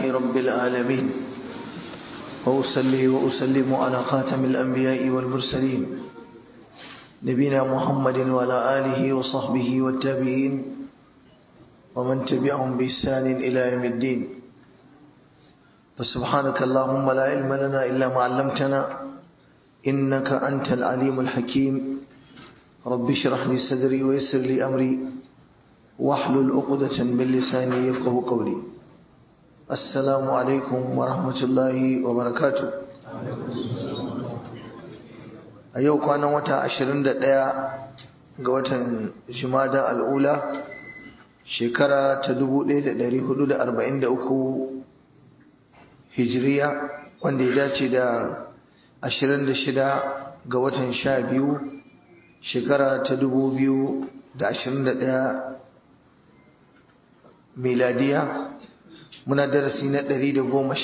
رب العالمين وأصلي وأسلم على خاتم الأنبياء والمرسلين نبينا محمد وعلى آله وصحبه والتابعين ومن تبعهم بإحسان إلى يوم الدين فسبحانك اللهم لا علم لنا إلا ما علمتنا إنك أنت العليم الحكيم رب اشرح لي صدري ويسر لي أمري واحلل عقدة من لساني يفقه قولي السلام عليكم ورحمة الله وبركاته a yau kwanan wata 21 ga watan jimada al'ula shekara ta 1443 hijiriya wanda ya dace da 26 ga watan 12 shekara ta 2021 miladiya muna darasi na 115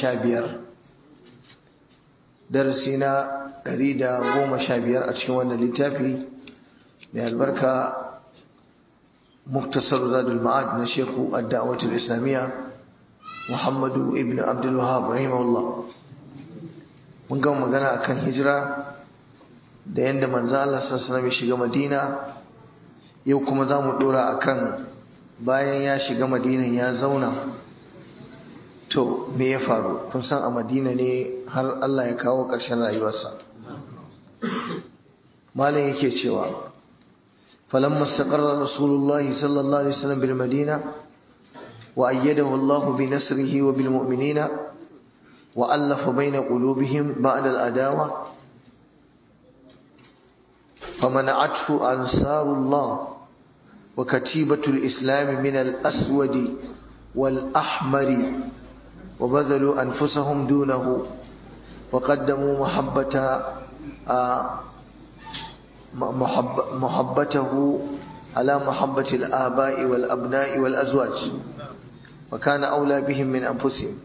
darasi na 115 a cikin wannan littafi mai albarka muktasar zadul ma'ad na shekhu ad-da'watul islamiyya muhammadu ibn abdul wahab rahimahullah mun ga magana akan hijira da yanda manzo Allah sallallahu alaihi shiga Madina yau kuma zamu dora akan bayan ya shiga Madina ya zauna to me ya faru kun san a Madina ne har Allah ya kawo ƙarshen rayuwarsa malam yake cewa falamma istaqarra rasulullahi sallallahu alaihi wasallam bil madina wa ayyadahu Allah bi nasrihi wa bil mu'minina wa allafa bayna qulubihim ba'da al adawa فمنعته أنصار الله وكتيبة الإسلام من الأسود والأحمر وبذلوا أنفسهم دونه وقدموا محبة محب محبته على محبة الآباء والأبناء والأزواج وكان أولى بهم من أنفسهم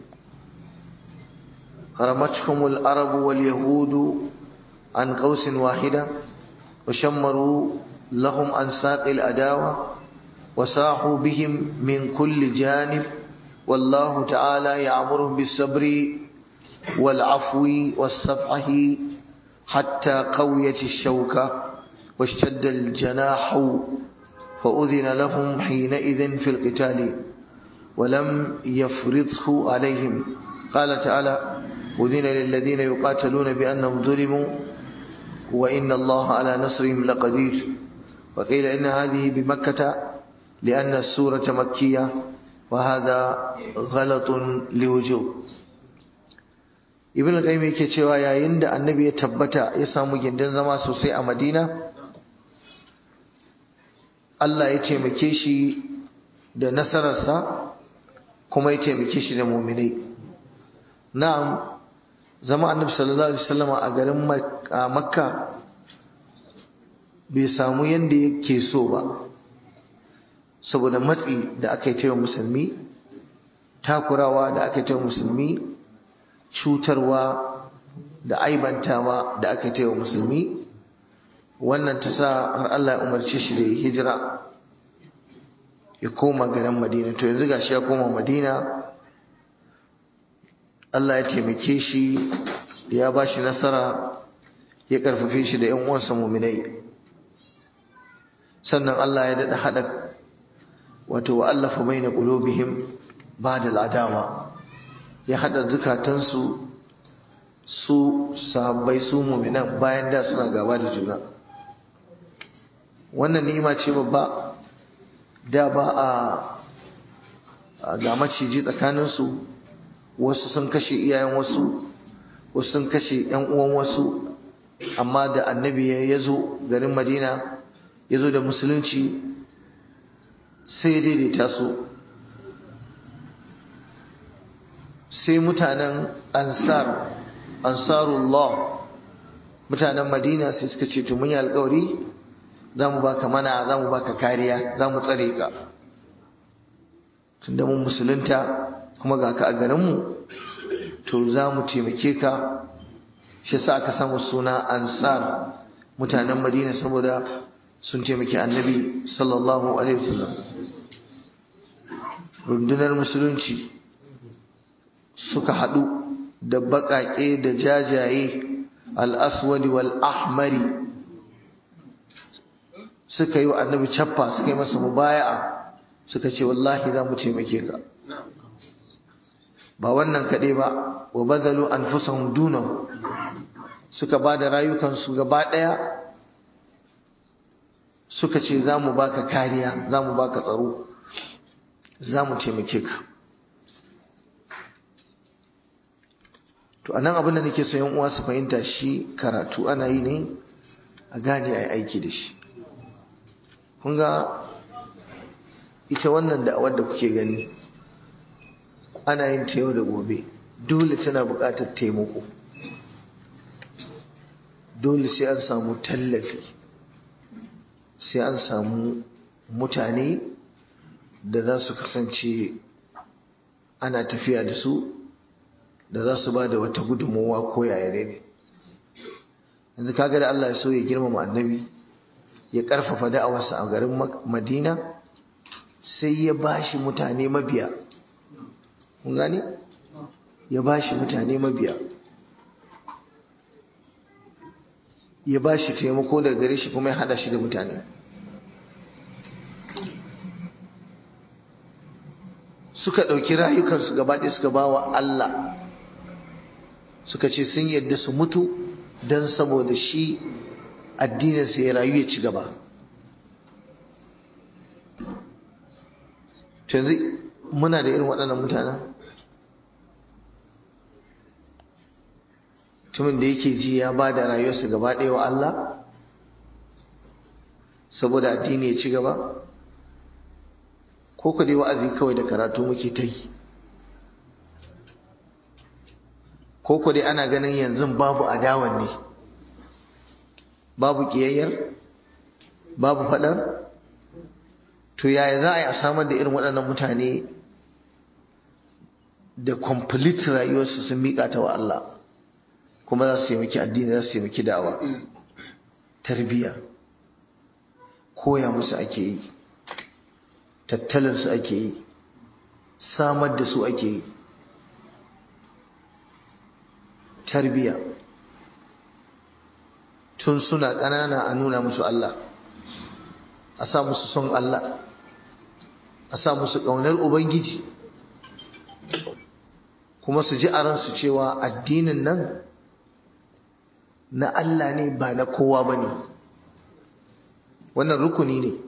رمتهم العرب واليهود عن قوس واحدة وشمروا لهم عن ساق الأداوة وساحوا بهم من كل جانب والله تعالى يعمرهم بالصبر والعفو والصفحة حتى قويت الشوكة واشتد الجناح فأذن لهم حينئذ في القتال ولم يفرضه عليهم قال تعالى أذن للذين يقاتلون بأنهم ظلموا وإن الله على نصرهم لقدير وقيل إن هذه بمكة لأن السورة مكية وهذا غلط لوجوب ibn al-qayyim yake cewa yayin da annabi ya tabbata ya samu gindin zama sosai a madina Allah ya taimake shi da nasararsa kuma ya taimake shi da muminai na'am zama annabi sallallahu alaihi wasallam a garin makka bai samu yanda yake so ba saboda matsi da aka yi taiwa musulmi takurawa da aka yi taiwa musulmi cutarwa da aibantawa da aka yi taiwa musulmi wannan ta sa har Allah ya umarce shi da ya hijira ya koma garin madina to yanzu gashi ya koma madina Allah ya taimake shi ya ba shi nasara ya karfafe shi da ‘yan uwansa muminai sannan Allah ya daɗa haɗa wato wa'allafa bai na ƙulobihim ba da ladawa ya haɗa zukatansu su sahabbai su muminan bayan da suna gaba da juna wannan ni'ima ce babba da ba a ga maciji tsakaninsu wasu sun kashe iyayen wasu wasu sun kashe yan uwan wasu amma da annabi ya zo garin madina ya zo da musulunci sai ya daidaita su sai mutanen ansar ansarullah mutanen madina sai suka ce to mun yi alkawari za mu baka mana za mu baka kariya za mu tsare ka tunda mun musulunta kuma ga ka a garinmu to za mu taimake ka shi sa aka samu suna ansar mutanen madina saboda sun taimaki annabi sallallahu alaihi wasallam rundunar musulunci suka haɗu da baƙaƙe da jajaye al'aswadi wal ahmari suka yi wa annabi cappa suka yi masa mubaya'a suka ce wallahi za mu taimake ka ba wannan kaɗai ba wa bazalu anfusahum dunahu suka ba da rayukansu gaba ɗaya suka ce za mu baka kariya za mu baka tsaro za mu taimake ka to anan abin da nake so yan uwa su fahimta shi karatu ana yi ne a gane a yi aiki da shi kun ga ita wannan da'awar da kuke gani ana yin ta yau da gobe dole tana buƙatar taimako dole sai an samu tallafi sai an samu mutane da za su kasance ana tafiya da su da za su ba da wata gudunmowa ko yayare ne yanzu kaga da Allah ya so ya girmama annabi ya karfafa da'awarsa a garin madina sai ya bashi mutane mabiya kun gane ya bashi mutane mabiya ya bashi taimako daga gare shi kuma ya hada shi da mutane suka ɗauki rayukansu gabaɗaya suka ba wa Allah suka ce sun yadda su mutu don saboda shi addininsa ya rayu ya ci gaba yanzu muna da irin waɗannan mutanen mutumin da yake ji ya ba da rayuwarsa gaba ɗaya wa Allah saboda addini ya ci gaba ko ku dai wa'azi kawai da karatu muke ta yi ko ku dai ana ganin yanzu babu adawan ne babu ƙiyayyar babu faɗar to yaya za a yi a samar da irin waɗannan mutane da complete rayuwarsu sun miƙa ta wa Allah kuma za su yi miki addini za su yi miki da'awa tarbiyya koya musu ake yi tattalinsu ake yi samar da su ake yi tarbiyya tun suna ƙanana a nuna musu Allah a sa musu son Allah a sa musu ƙaunar Ubangiji kuma su ji a ransu cewa addinin nan na Allah ne ba na kowa ba ne wannan rukuni ne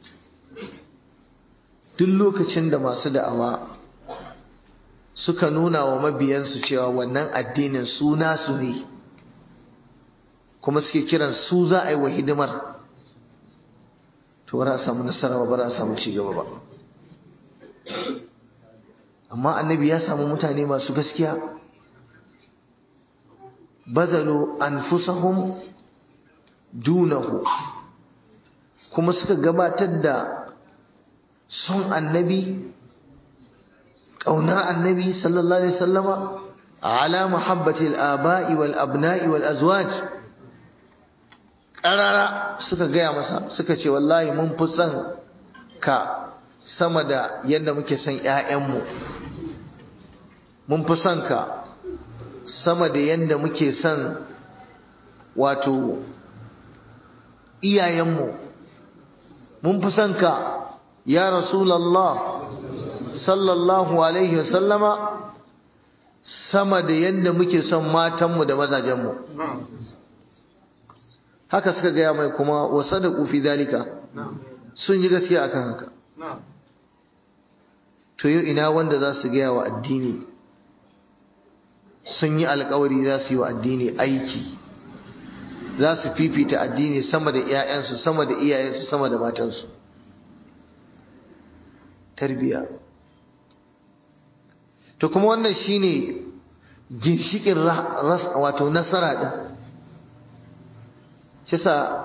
duk lokacin da masu da'awa suka nuna wa mabiyansu cewa wannan addinin su nasu ne kuma suke kiran su za a yi wa hidimar to ba za a samu nasara ba ba za a samu cigaba ba amma annabi ya samu mutane masu gaskiya bazalu anfusahum dunahu kuma suka gabatar da son annabi ƙaunar annabi sallallahu alaihi sallama ala mahabbati al-aba'i wal abna'i wal azwaj ƙarara suka gaya masa suka ce wallahi mun fi son ka sama da yadda muke son ‘ya'yanmu mun fi son ka sama da yadda muke son wato iyayenmu mun fi son ka ya rasulallah sallallahu alaihi wasallama sama da yadda muke son matanmu da mazajenmu haka suka gaya mai kuma wasa da kufi dalika sun yi gaskiya akan haka to yau ina wanda za su gaya wa addini sun yi alkawari za su yi wa addini aiki za su fifita addini sama da 'ya'yansu sama da iyayensu sama da matansu tarbiya to kuma wannan shine ginshikin wato nasara din kisa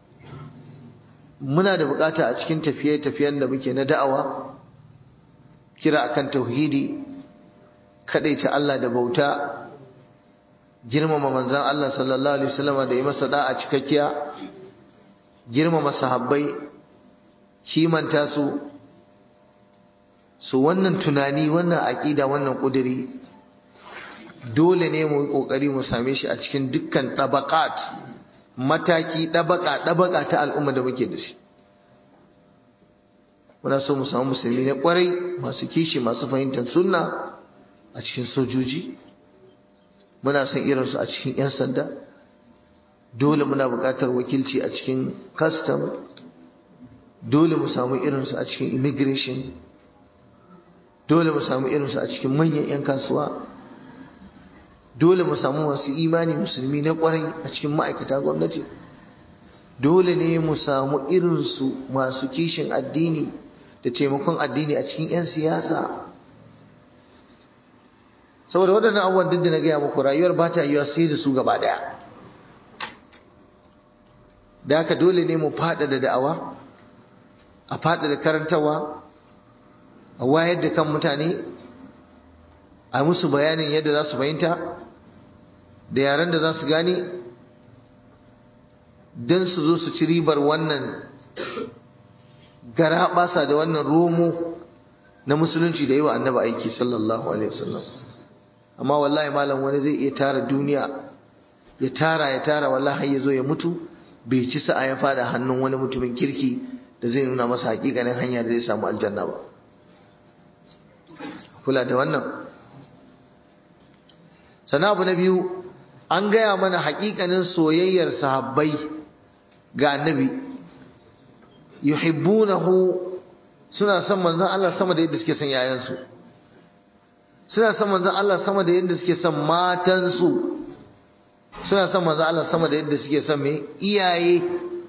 muna da bukata a cikin tafiye-tafiyen da muke na da'awa kira akan tauhidi ta Allah da bauta girmama manzon Allah sallallahu alaihi wasallam da yi masa da'a cikakkiya girmama sahabbai kimanta su su wannan tunani wannan aqida wannan kuduri dole ne mu yi kokari mu same shi a cikin dukkan tabaqat mataki dabaka dabaka ta al'umma da muke da shi muna so mu samu musulmi na kwarai masu kishi masu fahimtar sunna a cikin sojoji muna son irinsu a cikin 'yan sanda dole muna buƙatar wakilci a cikin custom dole mu samu irinsu a cikin immigration dole mu samu irinsu a cikin manyan 'yan kasuwa dole mu samu masu imani musulmi na kwarai a cikin ma'aikata gwamnati dole ne mu samu irinsu masu kishin addini da taimakon addini a cikin 'yan siyasa saboda waɗannan abubuwan duk da na gaya muku rayuwar ba ta yiwa sai da su gaba ɗaya da haka dole ne mu faɗa da da'awa a faɗa da karantarwa a wayar da kan mutane a musu bayanin yadda za su fahimta da yaren da za su gane don su zo su ci ribar wannan gara basa da wannan romo na musulunci da yi wa annaba aiki sallallahu alaihi wasallam amma wallahi malam wani zai iya tara duniya ya tara ya tara wallahi ya zo ya mutu bai ci sa'a ya fada hannun wani mutumin kirki da zai nuna masa hakikanin hanya da zai samu aljanna ba kula da wannan sana abu na biyu an gaya mana hakikanin soyayyar sahabbai ga annabi yuhibbunahu suna son manzon Allah sama da yadda suke son yayansu suna son manzon Allah sama da yadda suke son matansu suna son manzon Allah sama da yadda suke son me iyaye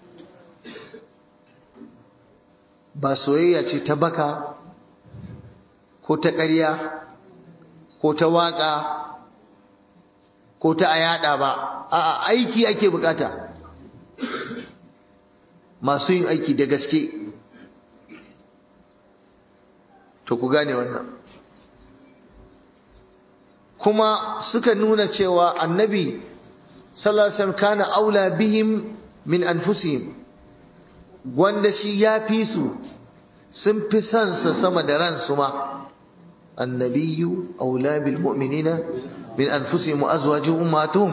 ba soyayya ce ta baka ko ta ƙarya ko ta waƙa ko ta ayada ba a'a aiki ake bukata masu yin aiki da gaske to ku gane wannan kuma suka nuna cewa annabi sallallahu alaihi wasallam kana aula bihim min anfusihim wanda shi ya fi su sun fi son sa sama da ransu ma annabiyyu aula bil mu'minina min anfusihim wa azwajihim ummatuhum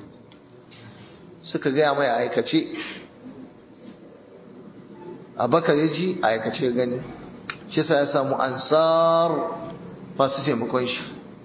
suka gaya mai aikace abakar ya ji aikace gani shi sa ya samu ansar masu taimakon shi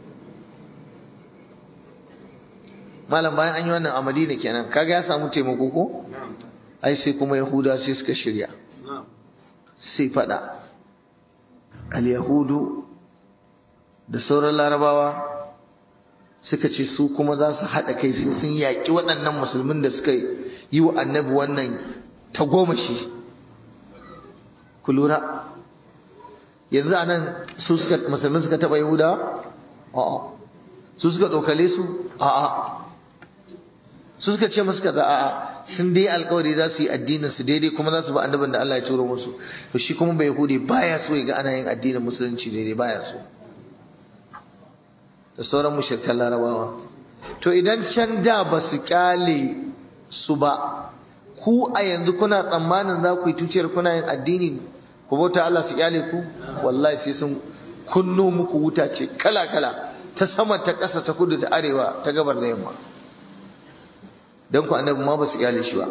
malam bayan an yi wannan a madina kenan kaga ya samu taimako ko ai sai kuma yahuda sai suka shirya sai fada al-yahudu da sauran larabawa suka ce su kuma za su haɗa kai sai sun yaƙi waɗannan musulmin da suka yi wa annabi wannan tagomashi ku lura yanzu a nan su suka musulmin suka taɓa yahuda a'a su suka ɗaukale su a'a su suka ce musu kaza a'a sun dai alkawari za su yi addinin su daidai kuma za su ba annabin da Allah ya turo musu to shi kuma bai yahudi baya so ya ga ana yin addinin musulunci daidai baya so da sauran mushrikan larabawa to idan can da ba su kyale su ba ku a yanzu kuna tsammanin za ku yi tuciyar kuna yin addini ku bauta Allah su kyale ku wallahi sai sun kunno muku wuta ce kala kala ta sama ta ƙasa ta kudu ta arewa ta gabar da yamma don ku annabi ma ba su kyale shi ba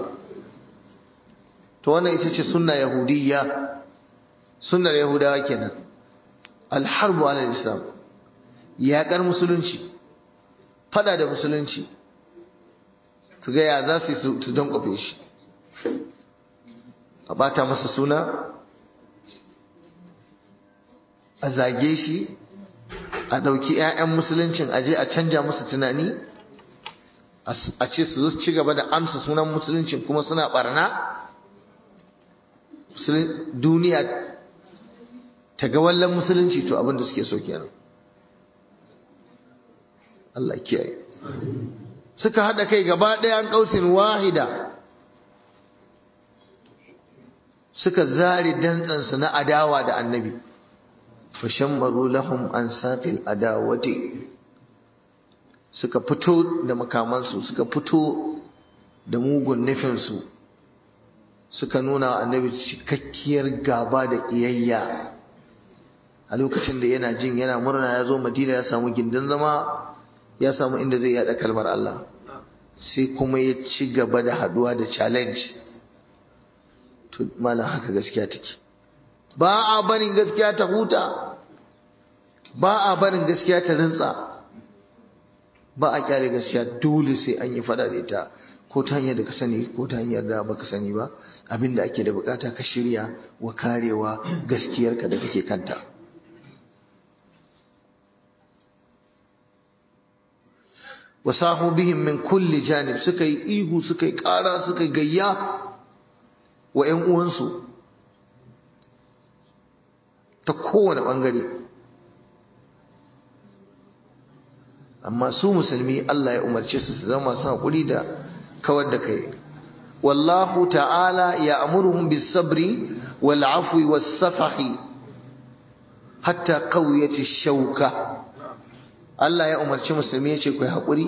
to wannan ita ce sunna yahudiyya sunnar yahudawa kenan alharbu ala islam yaƙar musulunci fada da musulunci su ga ya za su su don kofe shi a bata masa suna a zage shi a ɗauki 'ya'yan musuluncin aje a canja musu tunani a ce su zo ci gaba da amsa sunan musuluncin kuma suna barna duniya ta ga wallan musulunci to abin da suke so kenan Allah kiyaye suka hada kai gaba ɗaya an kausin wahida suka zari dantsansu na adawa da annabi fashammaru lahum an saqil adawati suka fito da makamansu suka fito da mugun nufinsu suka nuna annabi cikakkiyar gaba da ƙiyayya a lokacin da yana jin yana murna ya zo madina ya samu gindin zama ya samu inda zai yada kalmar Allah sai kuma ya ci gaba da haduwa da challenge to malam haka gaskiya take ba a barin gaskiya ta huta ba a barin gaskiya ta rintsa ba a kyale gaskiya dole sai an yi fada da ita ko ta hanyar da ka sani ko ta hanyar da baka sani ba abinda ake da bukata ka shirya wa karewa gaskiyarka da kake kanta wasahu bihim min kulli janib suka yi ihu suka yi kara suka yi gayya wa ƴan uwansu ta kowane bangare amma su musulmi Allah ya umarce su su zama masu haƙuri da kawar da kai wallahu ta'ala ya amuruhum bis sabri wal afwi was safahi hatta qawiyati shauka Allah ya umarci musulmi ya ce ku yi haƙuri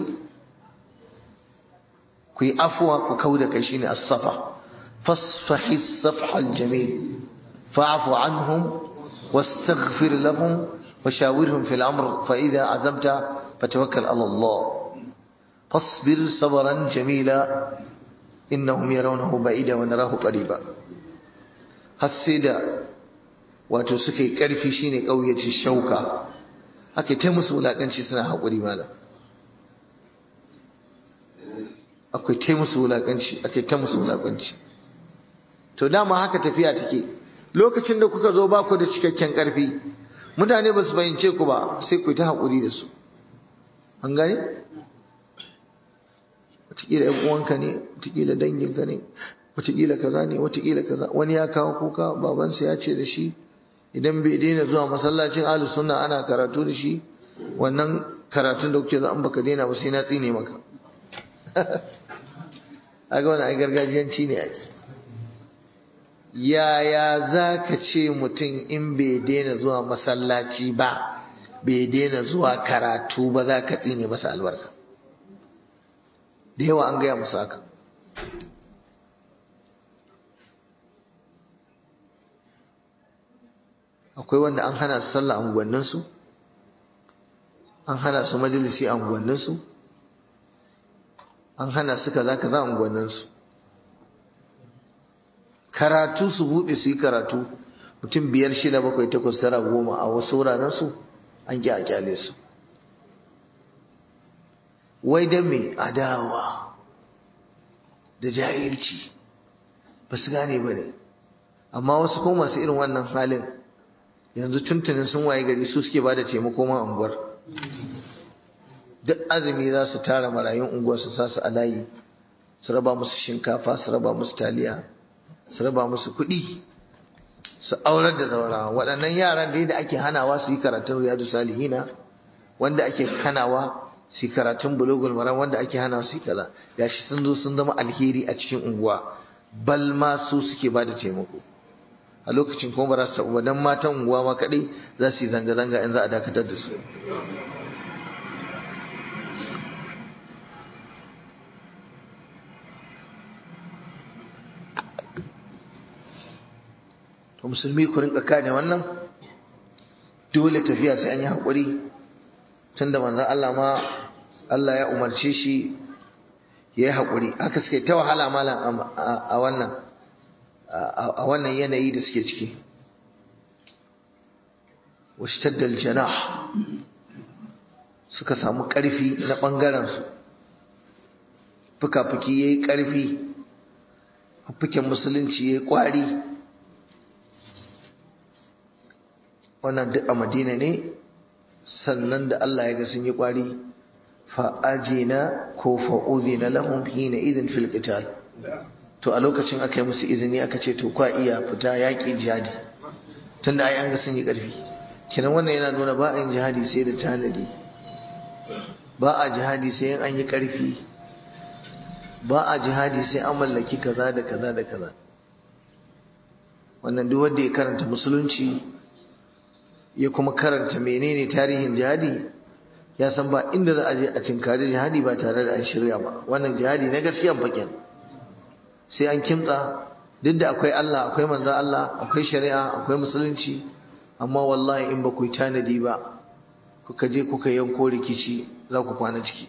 ku yi afuwa ku kau da kai shine as-safa fasfahi as-safha al-jamil fa'fu anhum wastaghfir lahum وشاورهم في الأمر فإذا عزمت فتوكل على الله فاصبر صبرا جميلا إنهم يرونه بعيدا ونراه قريبا hasida wato suka yi ƙarfi shine ƙauyaci shauka ake ta musu wulaƙanci suna haƙuri malam akwai ta musu wulaƙanci ake ta musu wulaƙanci to dama haka tafiya take lokacin da kuka zo ba ku da cikakken ƙarfi mutane ba su fahimce ku ba sai ku yi ta haƙuri da su an gane? wataƙila ‘yan uwanka ne wataƙila danginka ne wataƙila kaza ne wataƙila kaza wani ya kawo kuka babansa ya ce da shi idan bai daina zuwa masallacin alu sunna ana karatu da shi wannan karatun da kuke an baka daina ba sai na tsine maka aga wani ai gargajiyanci ne ake yaya za ka ce mutum in bai daina zuwa masallaci ba bai daina zuwa karatu ba za ka tsine masa albarka da yawa an gaya musu haka akwai wanda an hana su sallah unguwanninsu an hana su majalisi a unguwanninsu an hana su kaza kaza a unguwanninsu karatu su buɗe su yi karatu mutum biyar shida bakwai takwas tara goma a wasu wurarensu an ƙi a kyale su wai don mai adawa da jahilci ba su gane ba ne amma wasu kuma masu irin wannan halin yanzu tuntunin sun waye gari su suke ba da taimako ma unguwar duk azumi za su tara marayun unguwar su sa su a layi su raba musu shinkafa su raba musu taliya su raba musu kuɗi su aurar da zaurawa waɗannan yaran dai da ake hanawa su yi karatun riyadu salihina wanda ake hanawa su yi karatun bulugul maram wanda ake hana su yi kaza gashi sun zo sun zama alheri a cikin unguwa bal ma su suke ba da taimako a lokacin kuma ba za su taɓa dan matan unguwa ma kaɗai za su yi zanga-zanga in za a dakatar da su to musulmi ku rinka kane wannan dole tafiya sai an yi haƙuri tunda manzon Allah ma Allah ya umarce shi ya yi haƙuri haka suke ta wahala malam a wannan a wannan yanayi da suke ciki washtaddal janah suka samu ƙarfi na ɓangarensu fuka-fuki ya yi ƙarfi fukin musulunci ya yi ƙwari wannan duk a madina ne sannan da Allah ya ga sun yi ƙwari fa'ajina ko fa'uzina lahum hina idin fil qital to a lokacin aka yi musu izini aka ce to kwa iya fita yaƙi jihadi tunda ai an ga sun yi ƙarfi kinan wannan yana nuna ba a yin jihadi sai da tanadi ba a jihadi sai an yi ƙarfi ba a jihadi sai an mallaki kaza da kaza da kaza wannan duk wanda ya karanta musulunci ya kuma karanta menene tarihin jihadi ya san ba inda za a je a cinkari jihadi ba tare da an shirya ba wannan jihadi na gaskiya bakin sai an kimtsa duk da akwai Allah akwai manzo Allah akwai shari'a akwai musulunci amma wallahi in ba ku tanadi ba kuka je kuka yanko rikici za ku kwana ciki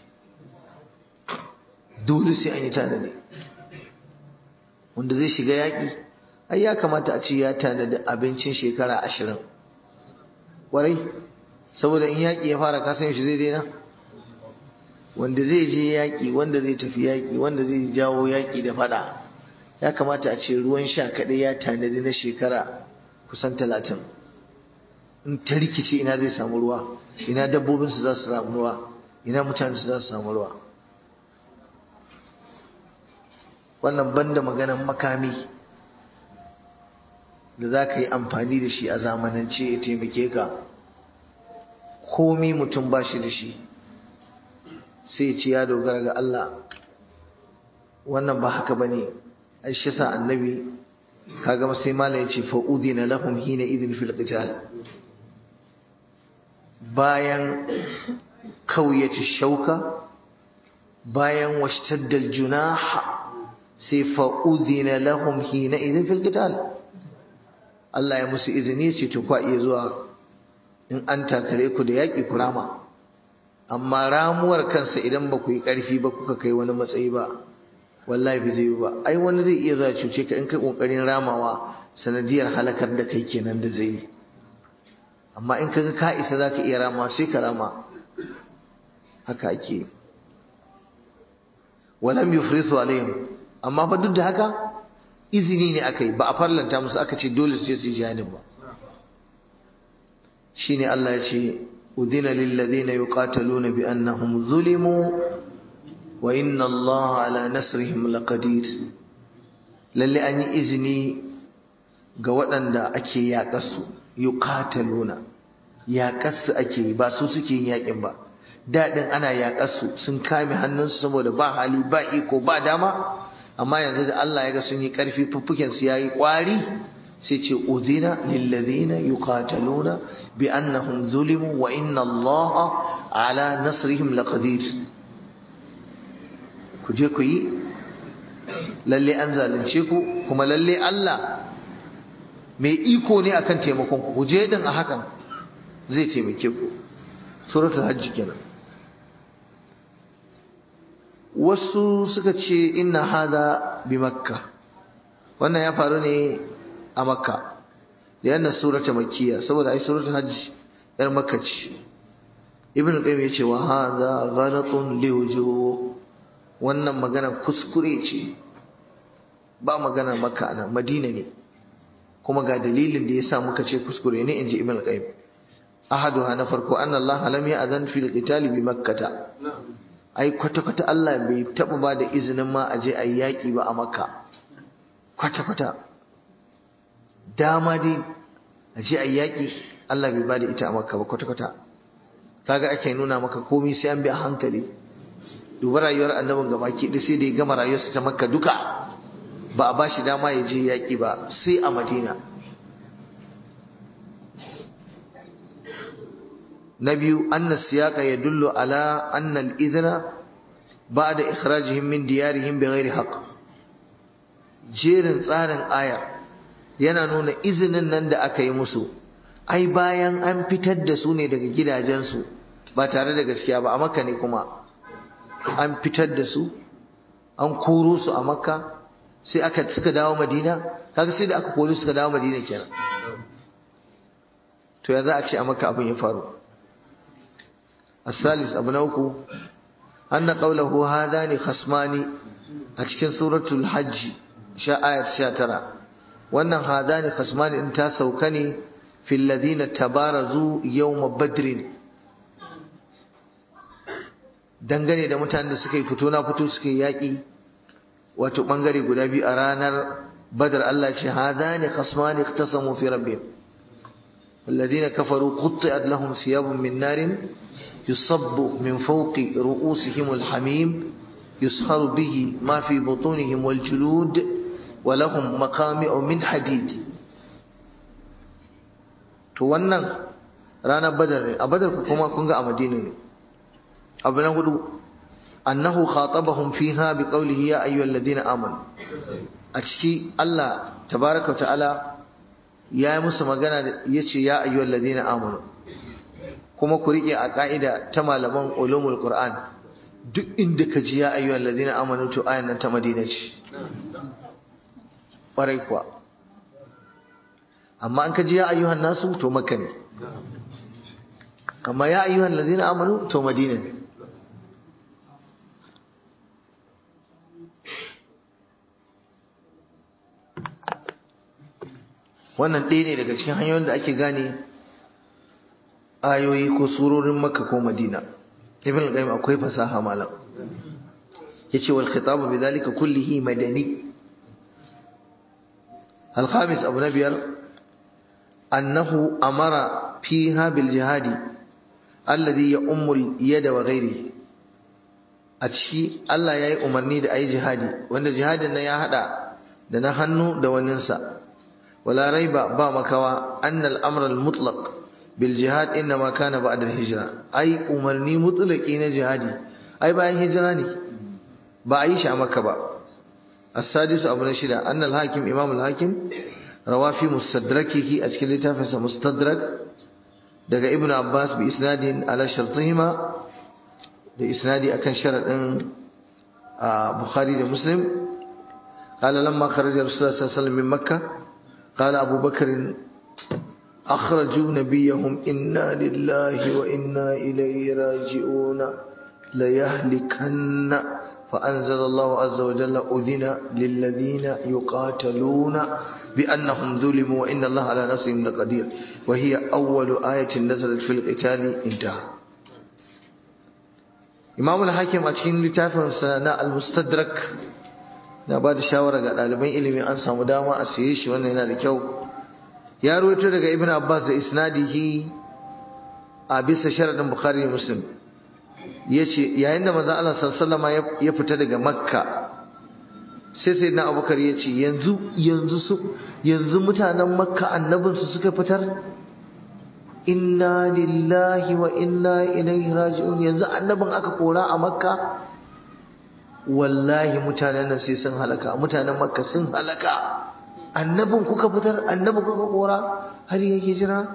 dole sai an yi tanadi wanda zai shiga yaƙi ai ya kamata a ce ya tanadi abincin shekara ashirin ƙwarai saboda in yaƙi ya fara kasan shi zai daina wanda zai je yaƙi wanda zai tafi yaƙi wanda zai jawo yaƙi da fada ya kamata a ce ruwan sha kaɗai ya tanadi na shekara kusan talatin in ta rikice ina zai samu ruwa ina dabbobinsu za su samu ruwa ina mutanensu za su samu ruwa wannan banda maganan makami da za ka yi amfani da shi a zamanance ya taimake ka komi mutum ba shi da shi sai ce ya dogara ga Allah wannan ba haka ba ne shi sa annabi kaga sai mala ya ce fa'udina lahum hina idin fil qital bayan kauyata shauka bayan washtaddal junah sai fa'udina lahum hina idin fil qital Allah ya musu izini ce to kwa iya zuwa in an takare ku da yaƙi ku rama amma ramuwar kansa idan ba ku yi ƙarfi ba kuka kai wani matsayi ba wallahi bai zai ba ai wani zai iya zuwa cuce ka in kai ƙoƙarin ramawa sanadiyar halakar da kai kenan da zai yi amma in kaga ka isa za ka iya rama sai ka rama haka ake walam yufrisu alaihim amma fa duk da haka izini ne aka yi ba a farlanta musu aka ce dole su je su yi jihadin ba shine Allah ya ce udina lil ladina yuqataluna bi annahum zulimu wa inna Allah ala nasrihim laqadir lalle an yi izini ga waɗanda ake yaƙasu yuqataluna yaƙasu ake yi ba su suke yin yaƙin ba daɗin ana yaƙasu sun kame hannunsu saboda ba hali ba iko ba dama amma yanzu da Allah ya ga sun yi ƙarfi fuffuken su yayi ƙwari sai ce udina lilladhina yuqataluna bi annahum zulimu wa inna Allah ala nasrihim laqadir ku je ku yi lalle an zalunce ku kuma lalle Allah mai iko ne akan taimakon ku ku je din a hakan zai taimake ku suratul hajj kenan wasu suka ce inna hada bi makka wannan ya faru ne a makka yana surata makkiya saboda ai suratul hajj yar makka ce ibnu qayyim yace wa hada ghalatun liwujuh wannan magana kuskure ce ba magana makka ana madina ne kuma ga dalilin da yasa muka ce kuskure ne inji ibnu qayyim ahaduha na farko anna allah lam ya'zan fil qitali bi makkata ai kwata-kwata Allah bai taɓa ba da izinin ma a je a yi yaƙi ba a makka kwata-kwata dama dai a je a yi yaƙi Allah bai ba da ita a makka ba kwata-kwata kaga ake nuna maka komai sai an bi a hankali duba rayuwar annabin gaba ki da sai da ya gama rayuwarsa ta makka duka ba a ba shi dama ya je yaƙi ba sai a madina na biyu anna siyaqa yadullu ala anna al-idhna ba'da ikhrajihim min diyarihim bighairi haqq jerin tsarin ayar yana nuna izinin nan da aka yi musu ai bayan an fitar da su ne daga gidajensu ba tare da gaskiya ba a makka ne kuma an fitar da su an koro su a makka sai aka suka dawo madina kaga sai da aka koro suka dawo madina kenan to ya za a ce a makka abin ya faru الثالث أبو نوكو أن قوله هذان خصمان أتكن سورة الحج شاء آية شاترة وأن هذان خصمان انتا سوكني في الذين تبارزوا يوم بدر dangane da mutanen da suka yi fito na fito suka yi yaƙi wato ɓangare guda biyu a ranar badar Allah ce hadani khasmani ikhtasamu fi rabbihim والذين كفروا قطعت لهم ثياب من نار يصب من فوق رؤوسهم الحميم يسخر به ما في بطونهم والجلود ولهم مقامع من حديد to wannan ranar badar ne a badar kuma kun ga a madina ne abu na hudu annahu khatabahum fiha bi qawlihi ya ayyuhal ladina amanu a ciki Allah tabaraka wa ta'ala ya yi musu magana ya ce ya ayyuhal ladina amanu kuma ku riƙe a ƙa'ida ta malaman ulumul qur'an duk inda ka ji ya ayyuhal ladina amanu to ayan nan ta madina ce ƙwarai kuwa amma an ka ji ya ayyuhan nasu to makka ne amma ya ayyuhan ladina amanu to madina ne wannan ɗaya ne daga cikin hanyoyin da ake gane ayoyi ko surorin makka ko madina ibn al-qayyim akwai fasaha malam yace wal khitabu bidhalika kullihi madani al-khamis abu nabiyar annahu amara fiha bil jihadi alladhi ya'ummu al-yada wa ghairihi a ciki Allah ya yi umarni da ayi jihadi wanda jihadin nan ya hada da na hannu da waninsa ولا ريب با مكوا أن الأمر المطلق بالجهاد إنما كان بعد الهجرة أي أمرني مطلقين جهادي أي باين هجراني بأيش عمك با السادس أبو نشيدا أن الحاكم إمام الحاكم روى في مستدركه أشكال تافس مستدرك دقى ابن عباس بإسناد على شرطهما بإسناد أكن شرط بخاري ومسلم قال لما خرج رسول الله صلى الله عليه وسلم من مكة قال أبو بكر أخرجوا نبيهم إنا لله وإنا إليه راجعون ليهلكن فأنزل الله عز وجل أذن للذين يقاتلون بأنهم ظلموا وإن الله على نصرهم لقدير وهي أول آية نزلت في القتال انتهى إمام الحاكم أتشين لتافهم سنة المستدرك na ba da shawara ga ɗaliban ilimi an samu dama a siye shi wannan yana da kyau ya ruwaito daga ibn abbas da isnadihi a bisa sharadin bukhari da muslim yace yayin da manzon Allah sallallahu ya fita daga makka sai sai na abubakar ya ce yanzu yanzu su yanzu mutanen makka annabinsu suka fitar inna lillahi wa inna ilaihi raji'un yanzu annabin aka kora a makka wallahi mutanen nan sai sun halaka mutanen makka sun halaka annabin kuka fitar annabin kuka kora har ya hijira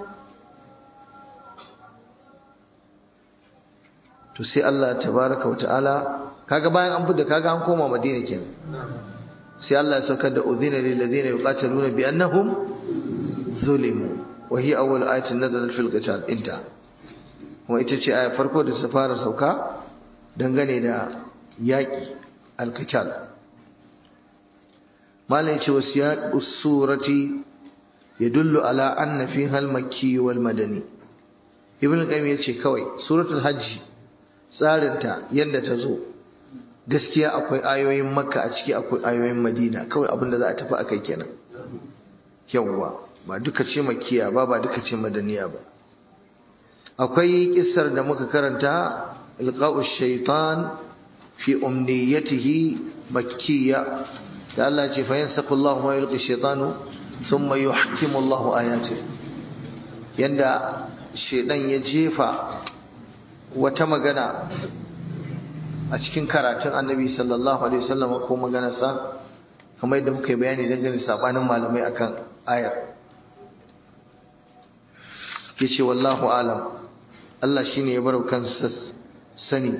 to sai Allah tabaraka wa ta'ala kaga bayan an fita kaga an koma madina kenan sai Allah ya saukar da udhina lil ladina yuqataluna bi annahum zulimu wa hiya awwal ayatin nazalat fil qital inta kuma ita ce aya farko da ta fara sauka dangane da yaƙi alkital malai ce wasu ya surati ya dullu ala anna fi halmaki wal madani ibn qayyim ya ce kawai suratul hajji tsarinta yadda ta zo gaskiya akwai ayoyin makka a ciki akwai ayoyin madina kawai abinda za a tafi a kai kenan yawwa ba duka ce makiya ba ba duka ce madaniya ba akwai kissar da muka karanta ilqa'u shaitan fi umniyatihi makkiya da Allah ce fa yansaqu Allahu ma yulqi shaytanu thumma yuhkimu Allahu ayati yanda shedan ya jefa wata magana a cikin karatun Annabi sallallahu alaihi wasallam ko maganarsa kamar yadda muka yi bayani dangane sabanin malamai akan ayar yace wallahu alam Allah shine ya barau kansa sani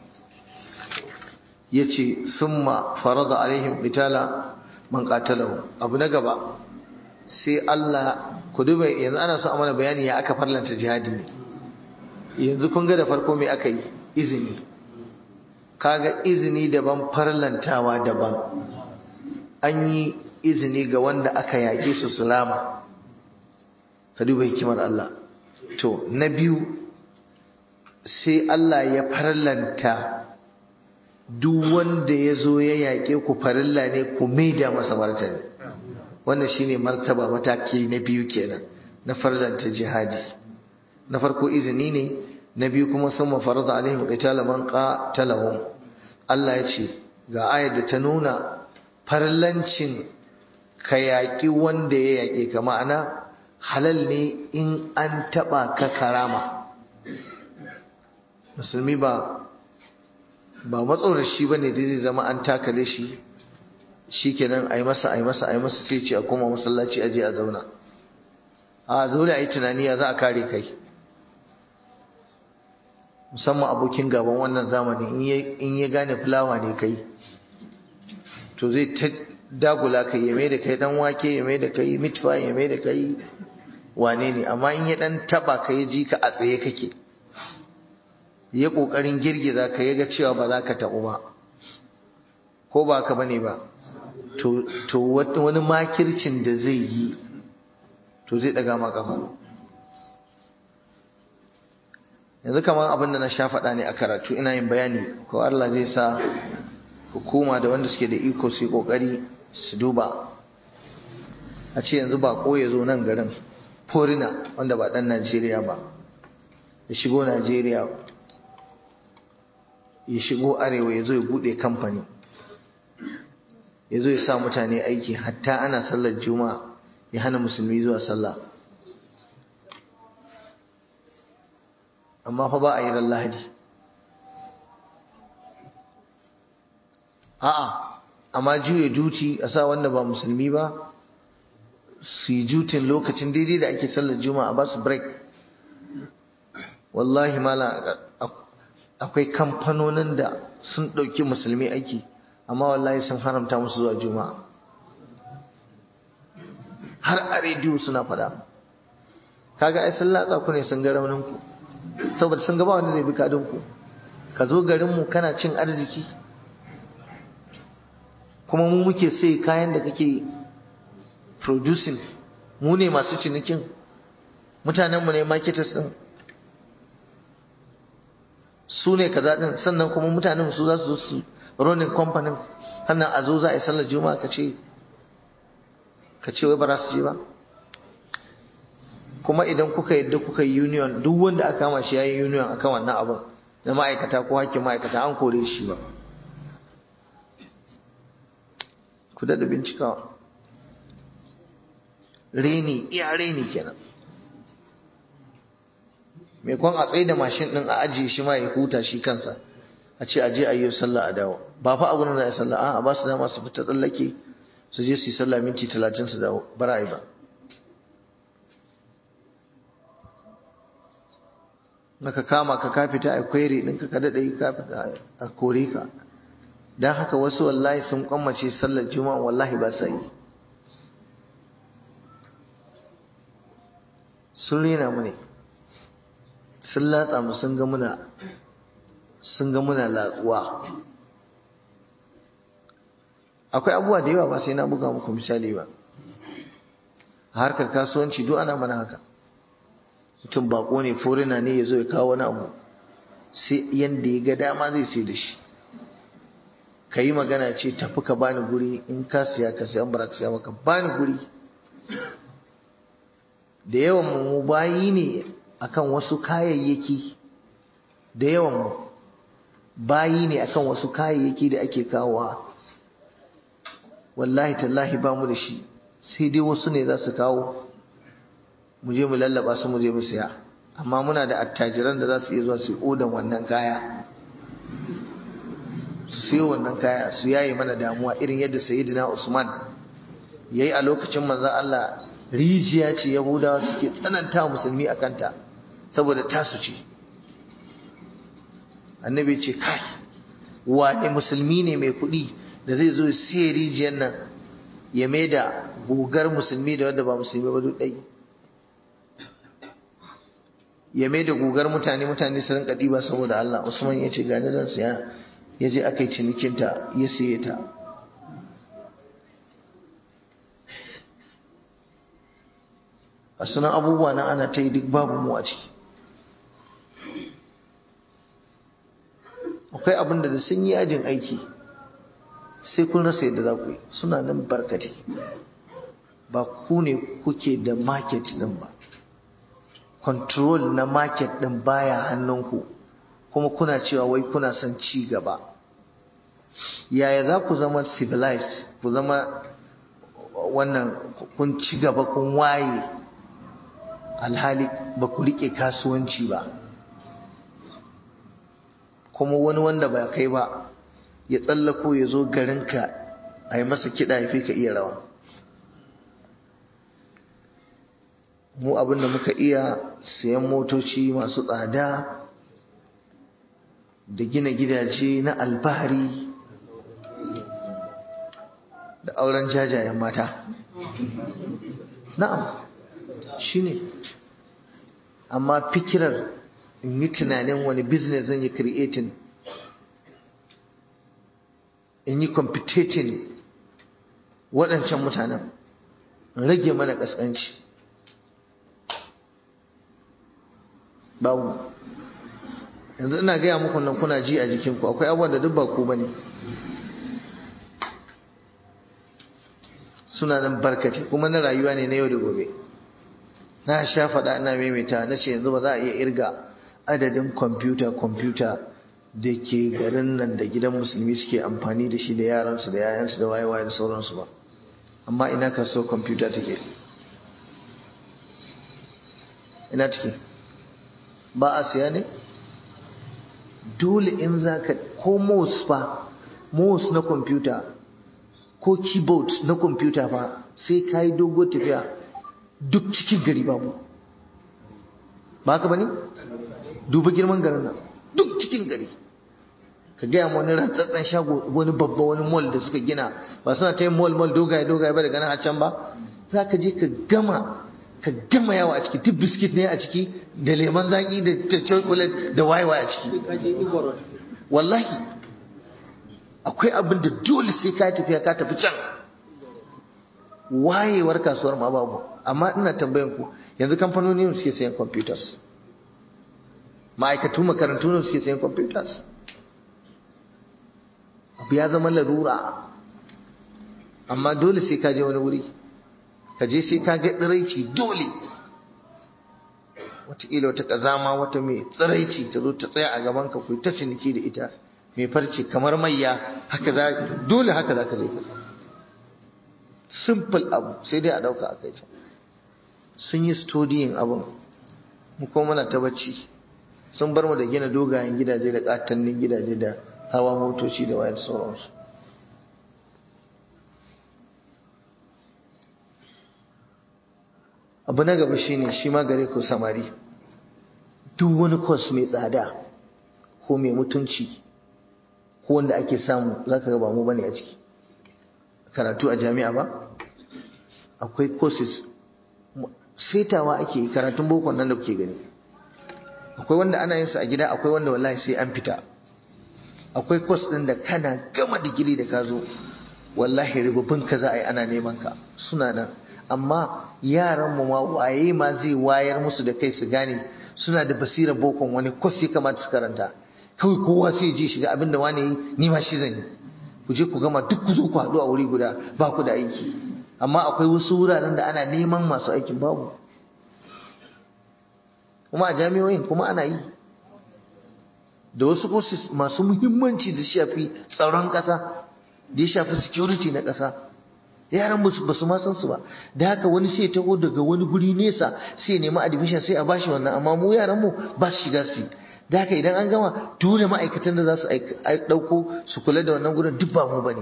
yace summa farada alaihim qitala man qatalahu abu na gaba sai Allah ku duba yanzu ana so a mana bayani ya aka farlanta jihadi ne yanzu kun ga da farko me aka yi izini kaga izini daban farlantawa daban an yi izini ga wanda aka yaƙe su sulama ka duba hikimar Allah to na biyu sai Allah ya farlanta duk wanda ya zo ya yaƙe ku farilla ne ku maida masa martani wannan shine martaba mataki na biyu kenan na farlanta jihadi na farko izini ne na biyu kuma sun mafarada alaihim qitala man qatalahum Allah ya ce ga ayar da ta nuna farlancin ka yaƙi wanda ya yaƙe ka ma'ana halal ne in an taɓa ka karama musulmi ba ba matsorashi ba ne da zai zama an takale shi shi kenan a yi masa a yi masa a yi masa sai ce a koma masallaci a je a zauna a dole a yi tunani ya za a kare kai musamman abokin gaban wannan zamani in ya gane fulawa ne kai to zai ta dagula kai ya mai da kai dan wake ya mai da kai mitfa ya mai da kai wane ne amma in ya dan taba ka ya ji ka a tsaye kake ya kokarin girgiza ka ya ga cewa ba za ka tabu ba ko ba ka bane ba to wani makircin da zai yi to zai daga ma kafa yanzu kamar abin da na sha faɗa ne a karatu ina yin bayani ko Allah zai sa hukuma da wanda suke da iko su yi ƙoƙari su duba a ce yanzu ba ko ya zo nan garin forina wanda ba ɗan Najeriya ba ya shigo Najeriya ya shigo arewa ya zo ya buɗe kamfani ya zo ya sa mutane aiki hatta ana sallar juma'a ya hana musulmi zuwa sallah amma fa ba a yi ran lahadi a'a amma juya duti a sa wanda ba musulmi ba su yi jutin lokacin daidai da ake sallar juma'a ba su break wallahi mala akwai kamfanonin da sun ɗauki musulmi aiki amma wallahi sun haramta musu zuwa juma'a har a rediyo suna faɗa kaga ai sun latsa ku ne sun ga raunin ku saboda sun gaba wanda zai bi kadin ku ka zo garin mu kana cin arziki kuma mu muke sai kayan da kake producing mu ne masu cinikin mutanen mu ne marketers din su ne kaza din sannan kuma mutanen su za su zo su running company hannan a zo za a yi sallar juma'a ka ce ka ce wai ba za su je ba kuma idan kuka yadda kuka yi union duk wanda aka kama shi yayin union akan wannan abin na ma'aikata ko hakkin ma'aikata an kore shi ba ku da bincikawa reni iya reni kenan mai kwan a tsaye da mashin din a ajiye shi ma ya huta shi kansa a ce aje a yi sallah a dawo ba fa a gurin da ya sallah a ba su dama su fita tsallake su je su yi sallah minti talatin su dawo bara ba maka kama ka ka fita a kwere ɗinka ka daɗe ka fita a kore ka don haka wasu wallahi sun kwammace sallar juma'a wallahi ba sa yi sun rena mu ne sun latsa mu sun ga muna sun ga muna latsuwa akwai abubuwa da yawa ba sai na buga muku misali ba a harkar kasuwanci duk ana mana haka mutum bako ne forina ne ya zo ya kawo wani abu sai yadda ya ga dama zai sai da shi ka yi magana ce tafi ka bani guri in ka siya ka siya bara ka siya maka bani guri da yawan mu bayi ne akan wasu kayayyaki da yawan mu bayi ne akan wasu kayayyaki da ake kawowa wallahi tallahi ba mu da shi sai dai wasu ne za su kawo mu je mu lallaba su mu je mu siya amma muna da attajiran da za su iya zuwa su odan wannan kaya su siyo wannan kaya su yaye mana damuwa irin yadda sayyidina Usman yayi a lokacin manzon Allah rijiya ce Yahudawa suke tsananta musulmi akan ta saboda tasu ce annabi ce kai wane musulmi ne mai kuɗi da zai zo sai rijiyar nan ya mai da gugar musulmi da wanda ba musulmi ba duk ɗai ya mai da gugar mutane mutane su rinka ɗiba saboda Allah Usman ya ce gani zan siya ya je aka yi cinikinta ya siye ta a sunan abubuwa na ana ta yi duk babu mu a ciki akwai abin da sun yi yajin aiki sai kun rasa yadda za ku yi suna nan barkate ba ku ne kuke da market din ba control na market din baya hannunku kuma kuna cewa wai kuna son ci gaba yaya za ku zama civilized ku zama wannan kun ci gaba kun waye alhali ba ku rike kasuwanci ba kuma wani wanda ba kai ba ya tsallako ya zo garinka a yi masa kiɗa ya fi ka iya rawa mu abin da muka iya sayan motoci masu tsada da gina gidaje na alfahari da auren jajayen mata na'am shi ne amma fikirar in yi tunanin wani business zan yi creating in yi competing waɗancan mutanen rage mana ƙasƙanci babu yanzu ina gaya muku nan kuna ji a jikinku akwai abubuwan da duk ba ku bane suna nan barkace kuma na rayuwa ne na yau da gobe na sha faɗa ina maimaita na ce yanzu ba za a iya irga adadin kwamfuta kwamfuta da ke garin nan da gidan musulmi suke amfani da shi da yaransu da yayansu da waye-waye da sauransu ba amma ina ka so kwamfuta take ina take ba a siya ne dole in za ka ko mouse fa mouse na kwamfuta ko keyboard na kwamfuta fa sai ka yi dogo tafiya duk cikin gari babu ba ka ba ne? duba girman garin nan duk cikin gari ka gaya wani rantsatsen shago wani babba wani mall da suka gina ba suna ta yin mall mall dogaye dogaye ba daga nan a can ba za ka je ka gama ka gama yawa a ciki duk biskit ne a ciki da lemon zaki da chocolate da wayewa a ciki wallahi akwai abin da dole sai ka tafiya ka tafi can wayewar kasuwar ma babu amma ina tambayan ku yanzu kamfanoni ne suke sayan computers ma'aikatu makarantu ne suke sayan computers abu ya zama larura amma dole sai ka je wani wuri ka je sai ka ga tsiraici dole wataƙila wata ƙazama wata mai tsiraici ta zo ta tsaya a gaban ka ta ciniki da ita mai farce kamar mayya haka za dole haka za ka je ka simple abu sai dai a ɗauka a kai can sun yi studying abin mu kuma muna ta bacci sun bar mu da gina dogayen gidaje da katannin gidaje da hawa motoci da wayar sauransu abu na gaba shine shi ma gare ku samari duk wani kwas mai tsada ko mai mutunci ko wanda ake samu za ka ba mu bane a ciki karatu a jami'a ba akwai courses setawa ake yi karatun bokon nan da kuke gani akwai wanda ana yin sa a gida akwai wanda wallahi sai an fita akwai course din da kana gama digiri da ka zo wallahi rububin ka za a yi ana neman ka suna nan amma yaran mu ma waye ma zai wayar musu da kai su gane suna da basira bokon wani course ya kamata su karanta kawai kowa sai je shiga abin da wani yi ni ma shi zan yi ku je ku gama duk ku zo ku haɗu a wuri guda ba ku da aiki amma akwai wasu wuraren da ana neman masu aikin babu kuma a jami'oyin kuma ana yi da wasu courses masu muhimmanci da shafi tsaron ƙasa da ya shafi security na ƙasa yaran ba su ma san su ba da haka wani sai taho daga wani guri nesa sai nemi admission sai a bashi wannan amma mu yaran mu ba su shiga su da haka idan an gama dole ma'aikatan da za su ɗauko su kula da wannan gurin duk ba mu bane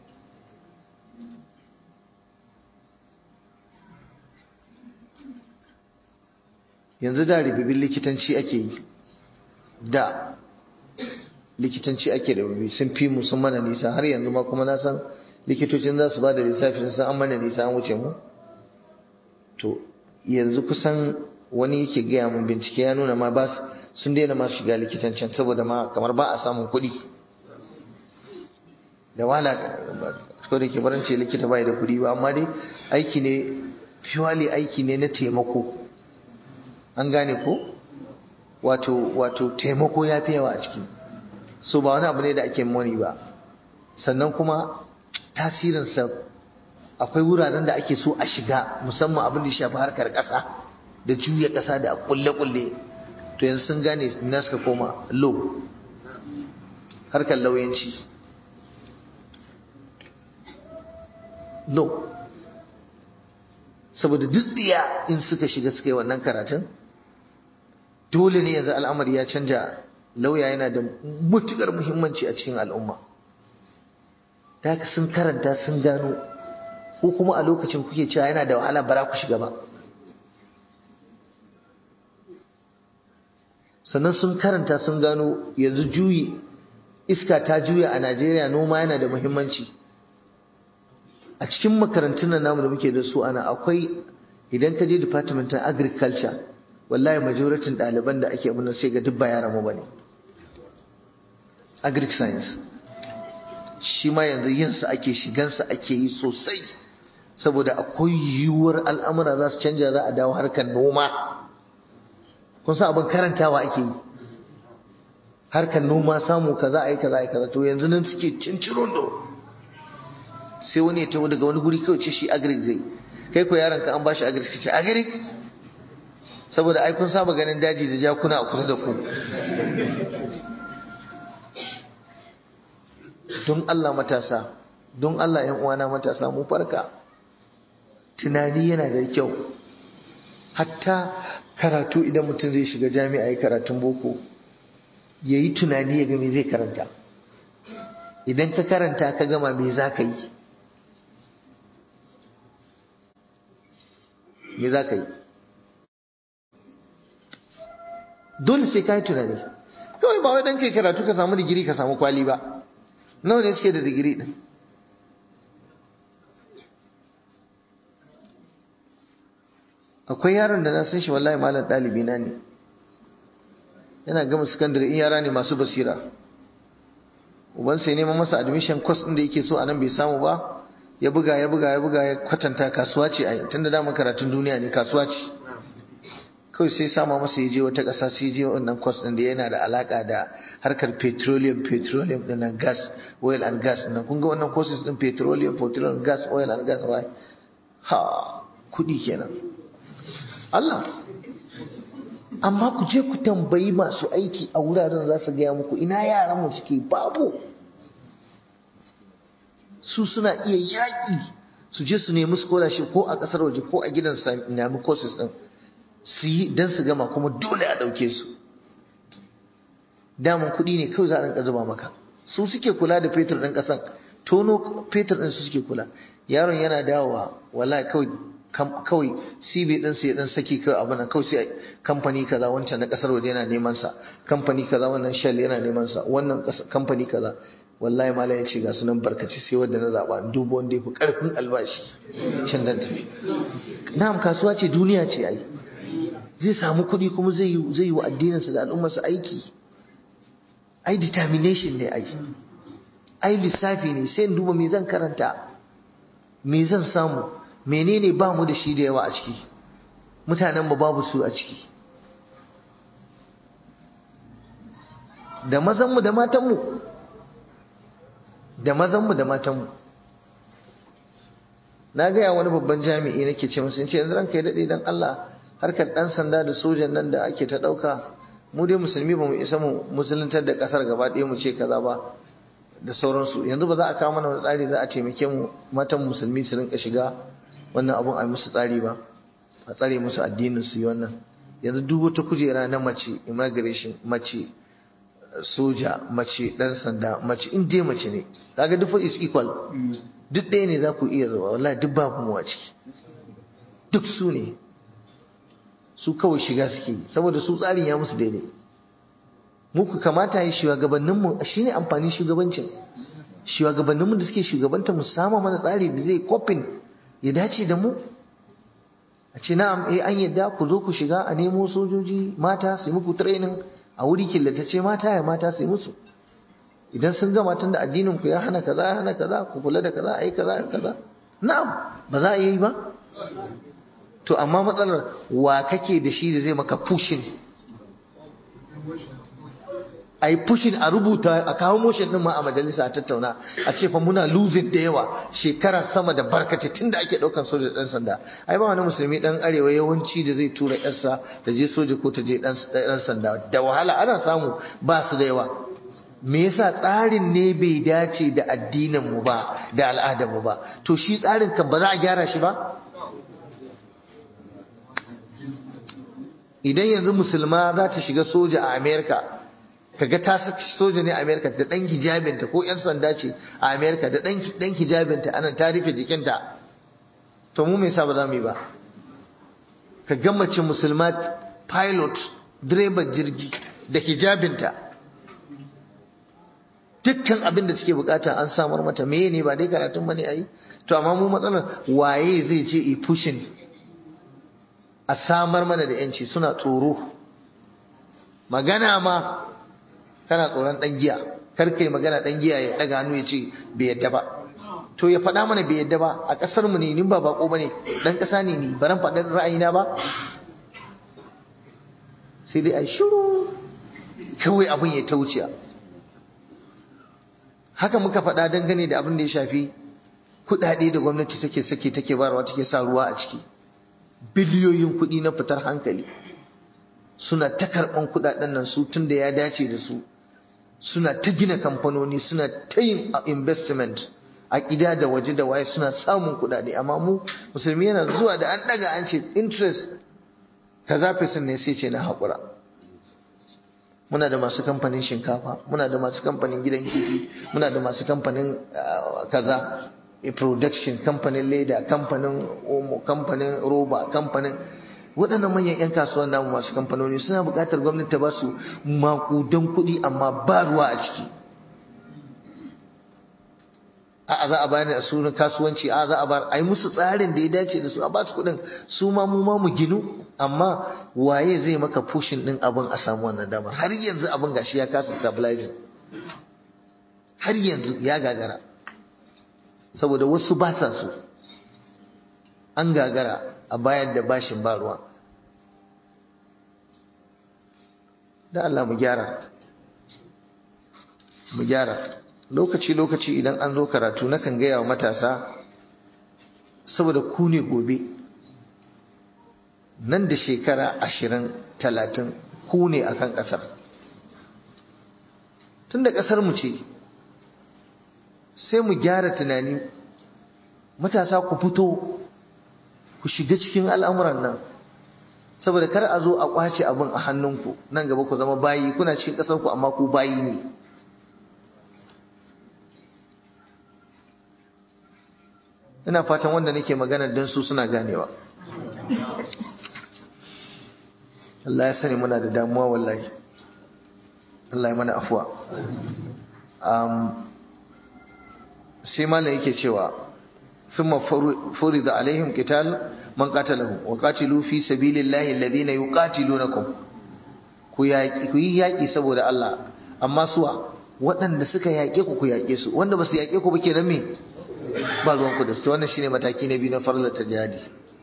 yanzu da ribibin likitanci ake yi da likitanci ake da rubi sun fi mu sun mana nisa har yanzu ma kuma na san likitocin za su ba da lissafi sun san an mana nisa an wuce mu to yanzu kusan wani yake gaya mun bincike ya nuna ma ba sun daina ma shiga likitancin saboda ma kamar ba a samun kuɗi da wala ko da ke barance likita bai da kuɗi ba amma dai aiki ne purely aiki ne na taimako an gane ko wato wato taimako ya fi yawa a ciki so ba wani abu ne da ake moni ba sannan kuma tasirinsa akwai wuraren da ake so a shiga musamman abin da ya shafi harkar ƙasa da juya ƙasa da kulle-kulle to yanzu sun gane na suka koma low harkar lauyanci low saboda duk tsiya in suka shiga suka yi wannan karatun dole ne yanzu al'amari ya canja lauya yana da matukar muhimmanci a cikin al'umma da haka sun karanta sun gano ko kuma a lokacin kuke cewa yana da wahala bara ku shiga ba sannan sun karanta sun gano yanzu juyi iska ta juya a Najeriya noma yana da muhimmanci a cikin makarantun nan namu da muke da su ana akwai idan ka je department of agriculture wallahi majoratin ɗaliban da ake abin sai ga duk ba yaran mu bane agric science shi ma yanzu yinsa ake shigansa ake yi sosai saboda akwai yiwuwar al'amura za su canja za a dawo harkar noma kun sa abin karantawa ake yi harkar noma samu kaza a yi kaza a yi kaza to yanzu nan suke cincirin do sai wani ya taho daga wani guri kawai ce shi agric zai kai ko yaron ka an bashi agric ce agric saboda ai kun saba ganin daji da jakuna a kusa da ku don Allah matasa don Allah ‘yan uwana matasa mu farka tunani yana da kyau hatta karatu idan mutum zai shiga jami'a ya karatun boko ya yi tunani ya ga me zai karanta idan ka karanta ka gama me za ka yi me za ka yi dole sai ka yi tunani kawai ba wai dan kai karatu ka samu digiri ka samu kwali ba nawa ne suke da digiri din akwai yaron da na san shi wallahi malam ɗalibi na ne yana gama sakandare in yara ne masu basira uban sai neman masa admission course ɗin da yake so a nan bai samu ba ya buga ya buga ya buga ya kwatanta kasuwa ce ai tunda da karatun duniya ne kasuwa ce kawai sai sama masa ya je wata ƙasa sai je wannan course ɗin da yana da alaka da harkar petroleum petroleum ɗin nan gas oil and gas ɗin kun ga wannan courses ɗin petroleum petroleum gas oil and gas wai ha kuɗi kenan Allah amma ku je ku tambayi masu aiki a wuraren za su gaya muku ina yaran mu suke babu su suna iya yaƙi su je su nemi scholarship ko a ƙasar waje ko a gidan nemi courses ɗin su yi don su gama kuma dole a ɗauke su daman kuɗi ne kawai za a rinka zuba maka su suke kula da fetur ɗin ƙasan tono fetur ɗin su suke kula yaron yana dawowa wallahi kawai kawai CB din sai dan saki kawai abin nan kawai sai kamfani kaza wancan na kasar waje yana neman sa kamfani kaza wannan Shell yana neman sa wannan kamfani kaza wallahi malai ya ce ga sunan barkaci sai wanda na zaba dubo wanda yafi karfin albashi can dan tafi na'am kasuwa ce duniya ce ai zai samu kuɗi kuma zai yi zai yi wa addinin sa da al'ummar sa aiki ai determination ne ai ai lissafi ne sai in duba me zan karanta me zan samu menene ba mu da shi da yawa a ciki mutanen mu babu su a ciki da mazanmu da matanmu da mazanmu da matanmu na gaya wani babban jami'i nake ce musu ce yanzu ranka ya daɗe don Allah harkar ɗan sanda da sojan nan da ake ta ɗauka mu dai musulmi ba mu isa mu musuluntar da ƙasar gaba ɗaya mu ce kaza ba da sauransu yanzu ba za a kawo mana wani tsari za a taimake mu matan musulmi su rinka shiga wannan abun a musu tsari ba a tsare musu addinin su yi wannan yanzu duk wata kujera na mace immigration mace soja mace dan sanda mace in dai mace ne kaga duk is equal duk ɗaya ne za ku iya zuwa wallahi duk babu mu a ciki duk su ne su kawai shiga suke yi saboda su tsarin ya musu daidai muku kamata yi shugabanninmu shine amfani shugabancin shugabanninmu da suke shugabanta mu samu mana tsari da zai kofin ya dace da mu a ce na'am eh an yadda ku zo ku shiga a nemo sojoji mata su yi muku training a wuri killatacce mata ya mata su yi musu idan sun gama tun da addinin ku ya hana kaza ya hana kaza ku kula da kaza ayi kaza kaza na'am ba za a yi ba to amma matsalar wa kake da shi da zai maka pushing a yi pushin a rubuta a kawo motion din ma a majalisa a tattauna a ce fa muna losing da yawa shekara sama da barkace tun da ake daukan soja dan sanda ai ba wani musulmi dan arewa yawanci da zai tura yarsa ta je soja ko ta je dan sanda da wahala ana samu ba su da yawa me yasa tsarin ne bai dace da addinin mu ba da al'adar mu ba to shi tsarin kan ba za a gyara shi ba idan yanzu musulma za ta shiga soja a america kaga ta soja ne a Amerika da dan hijabinta ko yan sanda ce a Amerika da dan dan hijabinta anan ta rufe jikinta to mu me yasa ba za mu yi ba ka ga mace musulma pilot direban jirgi da hijabinta dukkan abin da suke bukata an samar mata meye ne ba dai karatun bane ayi to amma mu matsalar waye zai ce i pushing a samar mana da yanci suna tsoro magana ma kana tsoron dan giya kar kai magana dan giya ya daga hannu ya ce bai yadda ba to ya faɗa mana bai yadda ba a ƙasar mu ne ni ba bako bane dan ƙasa ne ni baran faɗin ra'ayina ba sai dai ai shiru kawai abin ya ta wuciya haka muka faɗa dangane da abin da ya shafi kuɗaɗe da gwamnati take sake take barwa take sa ruwa a ciki biliyoyin kuɗi na fitar hankali suna ta karɓan kuɗaɗen nan su tun da ya dace da su suna ta gina kamfanoni suna ta yin investment a gida da waje da waye suna samun kuɗaɗe amma mu musulmi yana zuwa da an ɗaga an ce interest kaza fesin ne sai ce na haƙura muna da masu kamfanin shinkafa muna da masu kamfanin gidan kifi muna da masu kamfanin kaza production kamfanin leda kamfanin omo kamfanin roba kamfanin waɗannan manyan 'yan kasuwan namu masu kamfanoni suna buƙatar gwamnati ta ba su maƙudan kuɗi amma ba ruwa a ciki a za a bayar da sunan kasuwanci a za a bar a yi musu tsarin da ya dace da su a ba su kuɗin su ma mu ma mu ginu amma waye zai maka pushin ɗin abin a samu wannan damar har yanzu abin gashi ya kasa stabilizing har yanzu ya gagara saboda wasu ba sa so an gagara a bayar da bashin ba ruwa da Allah mu gyara mu gyara lokaci-lokaci idan an zo karatu nakan gaya wa matasa saboda ku ne gobe nan da shekara ashirin talatin ku ne akan ƙasar tun da ƙasar mu ce sai mu gyara tunani matasa ku fito ku shiga cikin al'amuran nan saboda kar a zo a ƙwace abin a hannunku nan gaba ku zama bayi kuna cikin ƙasarku amma ku bayi ne ina fatan wanda nake magana don su suna ganewa Allah ya sani muna da damuwa wallahi Allah ya mana afuwa sai malam yake cewa ثم فرض عليهم قتال من قتلهم وقاتلوا في سبيل الله الذين يقاتلونكم ku yi yaƙi saboda Allah amma suwa waɗanda suka yaƙe ku ku yaƙe su wanda ba su yaƙe ku ba kenan me ba ruwan ku da su wannan shine mataki na biyu na farlar ta jihadi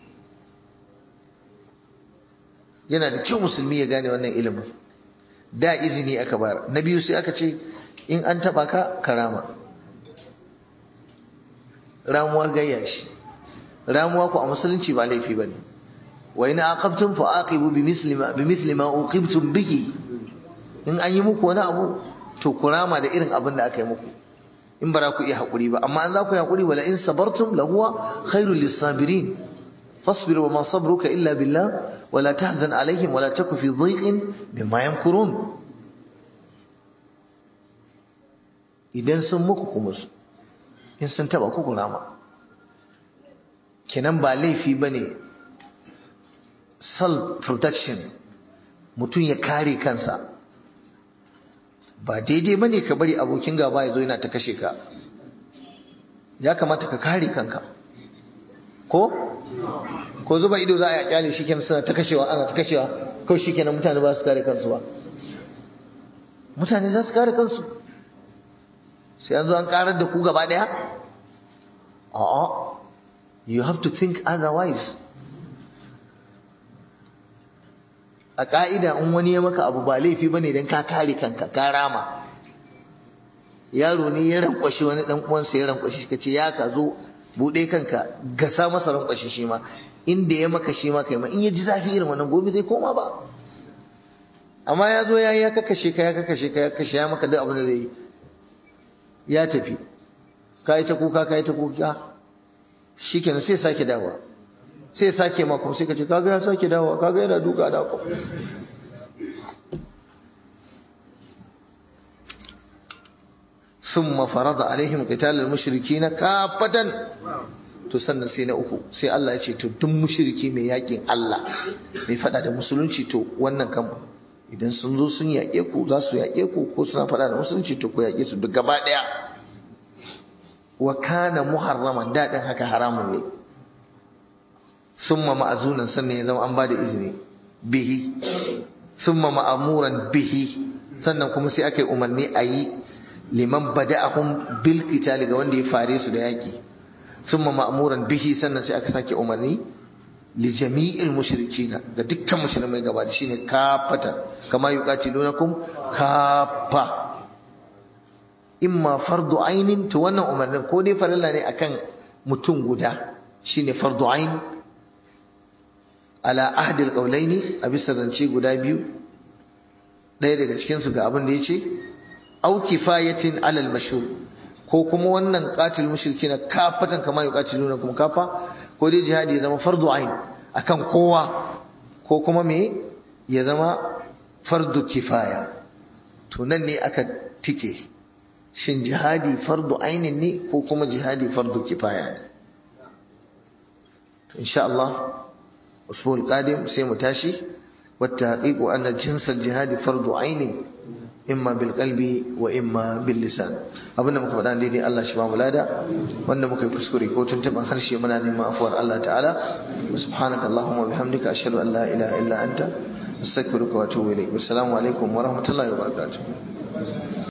yana da kyau musulmi ya gane wannan ilimin da izini aka bayar na biyu sai aka ce in an taɓa ka karama ramuwar gayya shi ramuwa ku a musulunci ba laifi bane wa in aqabtum fa aqibu bimithli ma bimithli ma uqibtum bihi in an yi muku wani abu to ku rama da irin abin da aka yi muku in ba ku iya hakuri ba amma an za ku yi hakuri wala in sabartum la huwa khairul lisabirin fasbir wa ma sabruka illa billah wala tahzan alaihim wala taku fi dhiqin mimma yamkurun idan sun muku kuma in sun taba ku rama kenan ba laifi bane self protection mutum ya kare kansa ba daidai bane ka bari abokin gaba ya zo yana ta kashe ka ya kamata ka kare kanka ko ko zuba ido za a yi kyale shi kenan suna ta kashewa ana ta kashewa kawai shi kenan mutane ba su kare kansu ba mutane za su kare kansu sai an zo an karar da ku gaba daya a'a you have to think otherwise a ka'ida in wani ya maka abu ba laifi bane dan ka kare kanka ka rama yaro ne ya rankwashi wani dan uwansa ya rankwashi kace ya ka zo bude kanka gasa masa rankwashi shi ma inda ya maka shi ma kai ma in ya ji zafi irin wannan gobe zai koma ba amma ya zo ya yi ya kakashe ka ya kakashe ka ya kashe ya maka duk abin da zai yi ya tafi ka yi ta kuka ka yi ta kuka shi kenan sai sake dawa sai sake mako sai ka ce kaga ya sake dawa kaga yana duka da ku ثم فرض عليهم قتال المشركين كافة to sannan sai na uku sai Allah ya ce to duk mushriki mai yakin Allah mai fada da musulunci to wannan kan idan sun zo sun yaƙe ku za su yaƙe ku ko suna faɗa da musulunci to ku yaƙe su duk gaba ɗaya wa kana muharraman daɗin haka haramun ne summa ma'azunan sannan ya zama an ba da izini bihi summa ma'amuran bihi sannan kuma sai aka yi umarni a yi liman bada'ahum bil qitali ga wanda ya fare su da yaki summa ma'muran bihi sannan sai aka sake umarni li jami'il mushrikina ga dukkan musulmai gaba da shine kafata kama yuqatilunakum kafa imma fardu ainin to wannan umarnin ko dai farilla ne akan mutum guda shine fardu ain ala ahdi alqawlaini a bisa zance guda biyu ɗaya daga cikin su ga abin da yace au kifayatin alal mashhur ko kuma wannan qatil mushrikina kafatan kama yuqatiluna kuma kafa ko dai jihadi ya zama fardu ain akan kowa ko kuma me ya zama fardu kifaya to nan ne aka tike shin jihadi fardu ainin ne ko kuma jihadi fardu kifaya ne to insha Allah usbul qadim sai mu tashi والتحقيق أن جنس الجهاد فرض عين imma bil qalbi wa imma bil lisan abinda muka faɗa daidai Allah shi ba mu lada wanda muka yi kuskure ko tuntuban harshe muna neman afuwar Allah ta'ala subhanaka allahumma bihamdika ashhadu an la ilaha illa anta astaghfiruka wa atubu ilayk assalamu alaikum wa rahmatullahi wa barakatuh